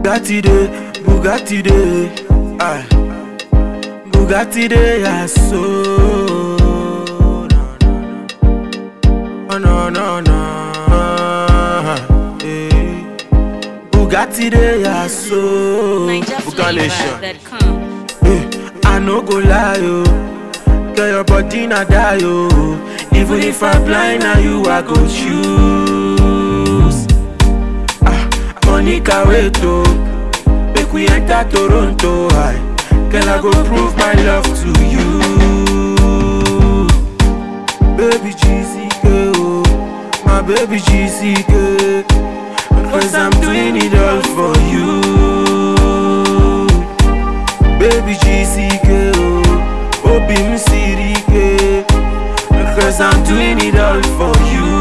Bugatti dey, Bugatti dey, aye. Bugatti dey, yeah, so. No, no, no, no, eh. Bugatti dey, yeah, so. Bugalation. NigerFlavor.com. Eh, I no go lie, yo. Girl, your body na die, yo. Even if I blind, now you I go choose. Ah, Monica, wait, oh. Make we enter Toronto, aye. Girl, I go prove my love to you. Baby GCK, oh. My baby GCK. Cause I'm doing it all for you. Baby GCK, oh, Obi Msirike, because I'm doing it all for you.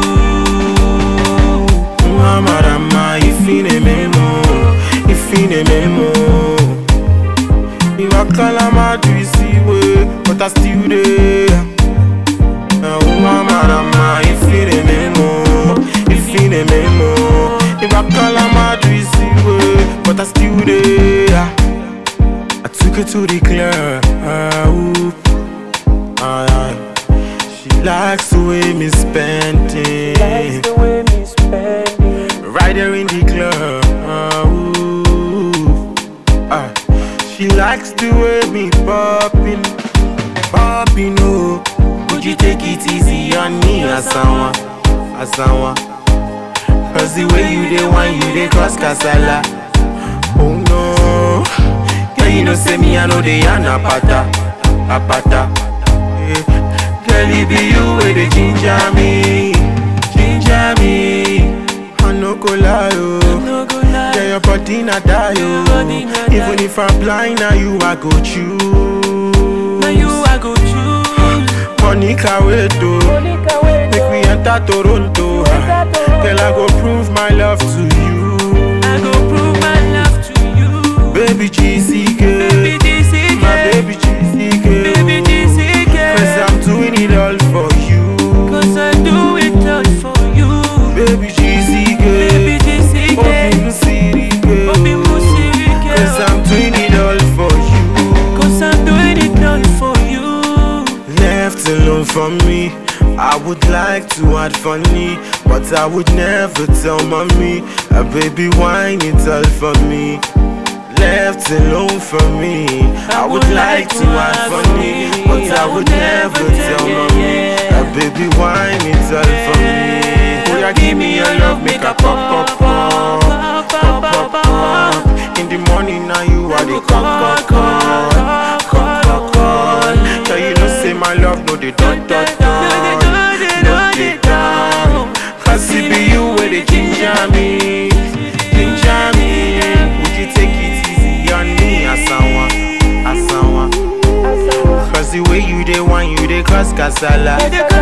Mamarama, ifine memo, ifine memo. If I call a madri way, but I still there. Mamarama, ifine memo, ifine memo. If I call a madri way, but I still there. I took her to the club. ooh. Aye, aye. She likes the way me spend it. Right there in the club. ooh. Aye. She likes the way me popping, popping. Oh, could you take it easy on me, Asawa, Asawa? Cause the way you dey wine, you dey cause casala. Oh no, girl you know say me I know they yarn apata, apata. Eh, Girl it be you where they ginger me, ginger me. I no go lie oh, girl your body na die oh. Even if I'm blind now you I go choose. Now you I go choose. Monica wait oh, make we enter Toronto. ah. Girl I go prove my love to you. I go prove my love to you. Baby GCK, Baby GCK. my baby GCK, Baby GCK. Cause I'm doing it all for you. Cause I do it all for you. Baby GCK, Baby GCK. Obi Musirike, Obi Musirike. Cause I'm doing it all for you. Cause I'm doing it all for you. Left alone for me. I would like to add funny, but I would never tell mommy. A baby wine it all for me. Left alone for me. I would like to add funny, but I would never tell mommy. A baby wine it all for me. Oh yeah, give me your love, make a pop pop pop, pop pop pop. In the morning now you are the call call call, call call call. Tell you no say my love no the dot dot dot, no the down. Cause it be you where they ginger me, ginger me. Would you take it easy on me, Asawa, Asawa? Cause the way you dey wine, you dey cause casala.